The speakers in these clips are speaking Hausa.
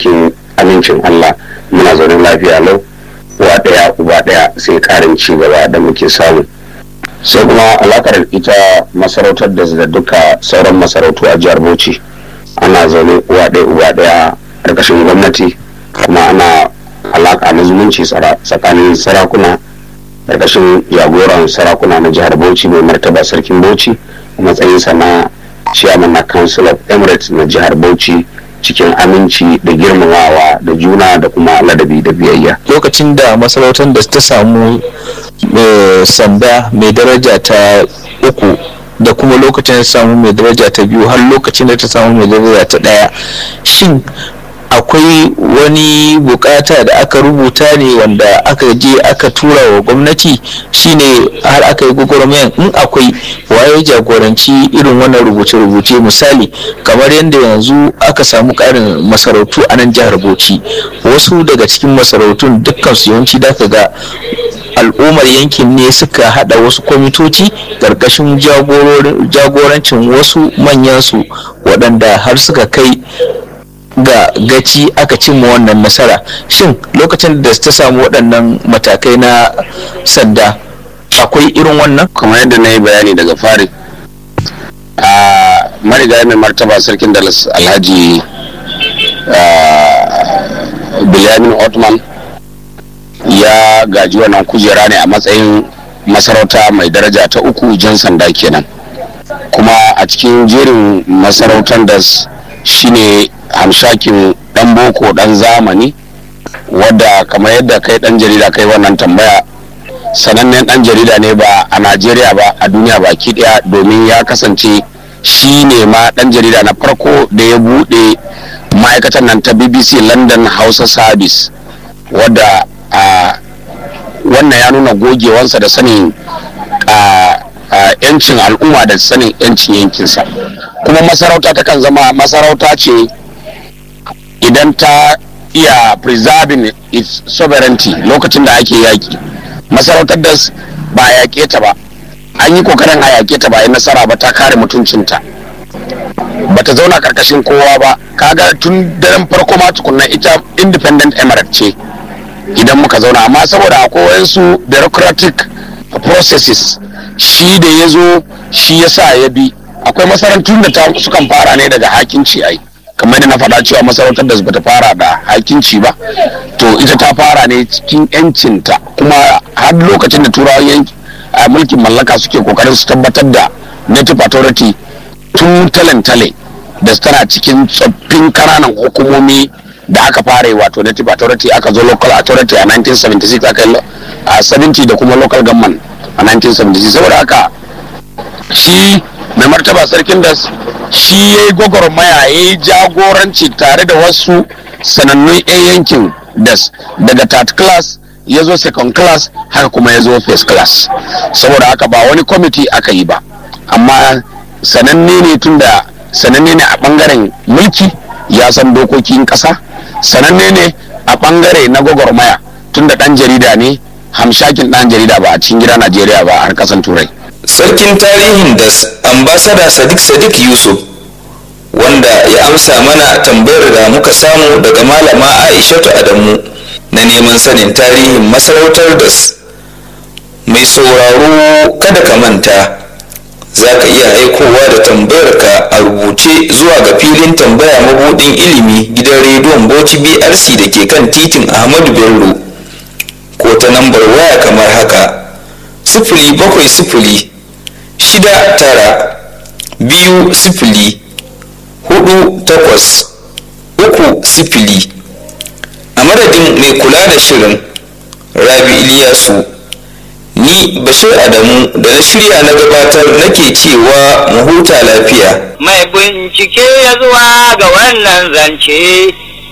cikin amincin Allah muna zaune lafiya lau uwa ɗaya uba ɗaya sai ƙarin ci gaba da muke samu sai kuma alakar ita masarautar da da duka sauran masarautu a jihar Bauchi ana zaune uwa ɗaya uba ɗaya ƙarƙashin gwamnati kuma ana alaka na zumunci tsakanin sarakuna ƙarƙashin jagoran sarakuna na jihar Bauchi mai martaba sarkin Bauchi a matsayinsa na chairman na council of emirates na jihar Bauchi cikin aminci da girmamawa da juna da kuma ladabi da biyayya. lokacin da masarautar da ta samu sanda mai daraja ta uku da kuma lokacin da ta samu mai daraja ta biyu har lokacin da ta samu mai daraja ta ɗaya shin akwai wani bukata da aka rubuta ne wanda aka je aka tura wa gwamnati shine har aka yi gwagwarmayan in akwai waye jagoranci irin wannan rubuce-rubuce misali kamar yadda yanzu aka samu karin masarautu a nan jihar bauchi wasu daga cikin masarautun dukkan su yawanci da ga al'ummar yankin ne suka hada wasu kwamitoci karkashin jagorancin wasu manyansu waɗanda har suka kai ga gaci aka cimma wannan nasara shin lokacin da ta samu waɗannan matakai na sanda akwai irin wannan kamar yadda na yi bayani daga fari a marigayi mai martaba sarkin dalas alhaji bilyamin otman ya gaji wannan kujera ne a matsayin masarauta mai daraja ta uku jan sanda kenan kuma a cikin jerin masarautar da shine hamshakin dan boko dan zamani wadda kamar yadda kai dan jarida kai wannan tambaya sanannen dan jarida ne ba a najeriya ba a duniya baki daya domin ya kasance shi ne ma dan jarida na farko da ya bude ma'aikatan nan ta bbc london hausa service wadda a wannan ya nuna gogewansa da sanin yancin al'umma da sanin yancin yankinsa kuma masarauta takan zama masarauta ce idan ta iya preserving its sovereignty lokacin da ake yaƙi masarautar da ba a yaƙe ta ba an yi kokarin a yaƙe ta ba yi nasara ba ta kare mutuncinta ba ta zauna karkashin kowa ba kaga tun daren farko ma tukunna ita independent emirate ce idan muka zauna amma saboda akwai wayansu bureaucratic processes shi da ya zo shi ya sa ya bi akwai masarautun da sukan fara ne daga hakinci ai kamar da na faɗa cewa masarautar da bata fara da hakinci ba to ita ta fara ne cikin yancinta kuma har lokacin da turawan yanki a mulkin mallaka suke kokarin su tabbatar da native authority tun talentale da tana cikin tsoffin kananan hukumomi da aka fara wato native authority aka zo local authority a 1976 aka yi a 70 da kuma local government a 1976 saboda haka shi mai martaba sarkin da shi ya yi gwagwarmaya ya yi jagoranci tare da wasu sanannun 'yan yankin das daga third class ya zo second class haka kuma ya zo first class saboda haka ba wani kwamiti aka yi ba amma sananne ne tun da sananne ne a bangaren mulki ya san dokokin kasa sananne ne a bangare na gwagwarmaya tun da dan jarida ne hamshakin dan jarida ba a cikin gida najeriya ba har kasan turai sarkin tarihin da ambasada sadiq sadiq yusuf wanda ya amsa mana tambayar da muka samu daga malama aishatu adamu na neman sanin tarihin masarautar das mai sauraro kada ka manta za ka iya aikowa da tambayarka a rubuce zuwa ga filin tambaya mabudin ilimi gidan rediyon bauchi brc da ke kan titin ahmadu bello ko ta lambar waya kamar haka sifili bakwai sifili shida tara biyu sifili hudu takwas uku sifili a madadin mai kula da shirin rabi iliyasu ni bashir adamu da na shirya na gabatar nake cewa mu huta lafiya mai bincike ya zuwa ga wannan zance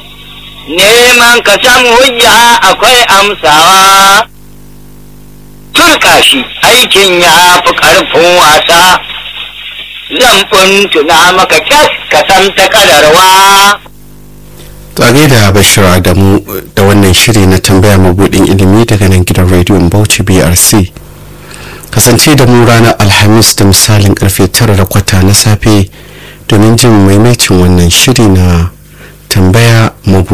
neman ka samu hujja akwai amsawa turka shi aikin ya fi ƙarfin wasa zan tuna maka kyas ka san ta kadarwa Tsage da Bashir Adamu da wannan shiri na tambaya mabudin ilimi daga nan gidan rediyon Bauchi BRC. Kasance da mu ranar Alhamis da misalin karfe tara da kwata na safe domin jin maimacin wannan shiri na tambaya mabudin